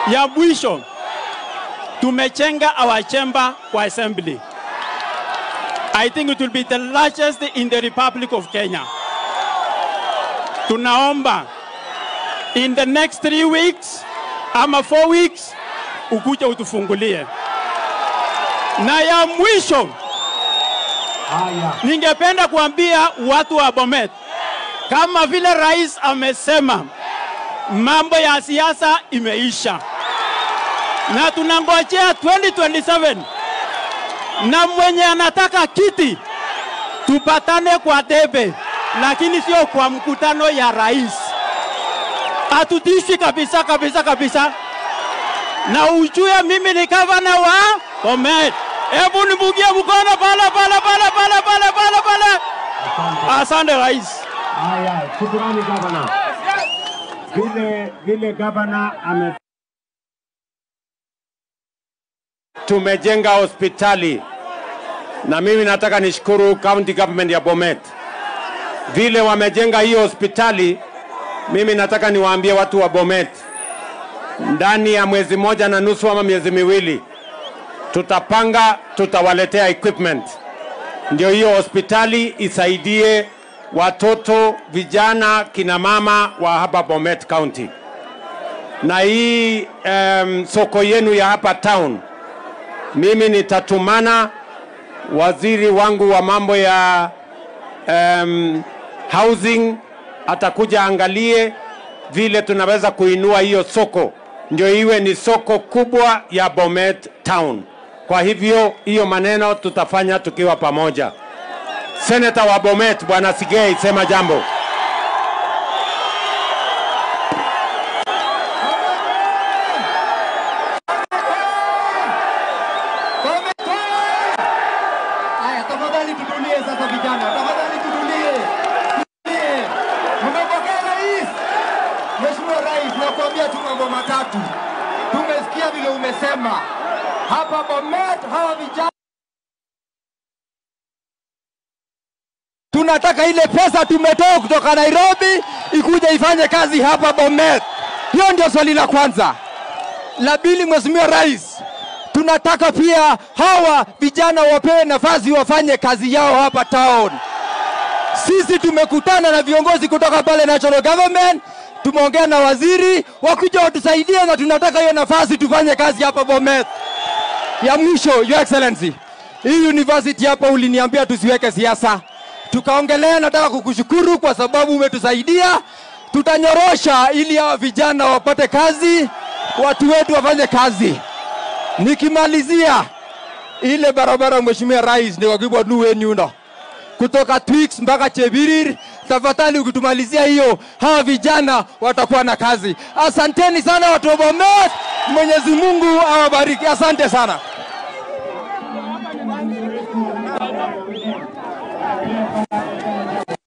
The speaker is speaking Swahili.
Ya mwisho tumechenga our chamber kwa assembly. I think it will be the largest in the Republic of Kenya. Tunaomba in the next three weeks ama four weeks ukuje utufungulie. Na ya mwisho Haya, ningependa kuambia watu wa Bomet, kama vile rais amesema, mambo ya siasa imeisha na tunangojea 2027 na mwenye anataka kiti tupatane kwa debe, lakini sio kwa mkutano ya rais. Hatutishi kabisa kabisa kabisa, na ujue mimi ni gavana wa Bomet. Hebu nibugie mkono pale pale pale pale pale pale pale. asante. Asante rais. Haya, shukrani gavana. Vile vile gavana ame tumejenga hospitali na mimi nataka nishukuru county government ya Bomet vile wamejenga hiyo hospitali. Mimi nataka niwaambie watu wa Bomet, ndani ya mwezi moja na nusu ama miezi miwili tutapanga, tutawaletea equipment ndio hiyo hospitali isaidie watoto, vijana, kina mama wa hapa Bomet County. Na hii um, soko yenu ya hapa town, mimi nitatumana waziri wangu wa mambo ya um, housing atakuja angalie vile tunaweza kuinua hiyo soko ndio iwe ni soko kubwa ya Bomet town. Kwa hivyo hiyo maneno tutafanya tukiwa pamoja. Seneta wa Bomet Bwana Sigei, sema jambo. Haya, tafadhali tutulie sasa vijana, tafadhali tutulie. Tutulie. Mmepokea rais? Mheshimiwa Rais, nakuambia tu mambo matatu. Tumesikia vile umesema hapa Bomet, hawa vijana tunataka ile pesa tumetoa kutoka Nairobi ikuje ifanye kazi hapa Bomet. Hiyo ndio swali la kwanza. La pili, Mheshimiwa Rais, tunataka pia hawa vijana wapewe nafasi wafanye kazi yao hapa town. Sisi tumekutana na viongozi kutoka pale national government, tumeongea na waziri wakuja watusaidie, na tunataka hiyo nafasi tufanye kazi hapa Bomet. Ya mwisho, Your Excellency, hii university hapa uliniambia tusiweke siasa, tukaongelea. Nataka kukushukuru kwa sababu umetusaidia, tutanyorosha ili hawa vijana wapate kazi, watu wetu wafanye kazi. Nikimalizia ile barabara, Mheshimiwa Rais, ni wakibwa nuwe nyundo kutoka Twix mpaka Chebirir. Tafadhali ukitumalizia hiyo, hawa vijana watakuwa na kazi. Asanteni sana watu wa Bomet, Mwenyezi Mungu awabariki. Asante sana.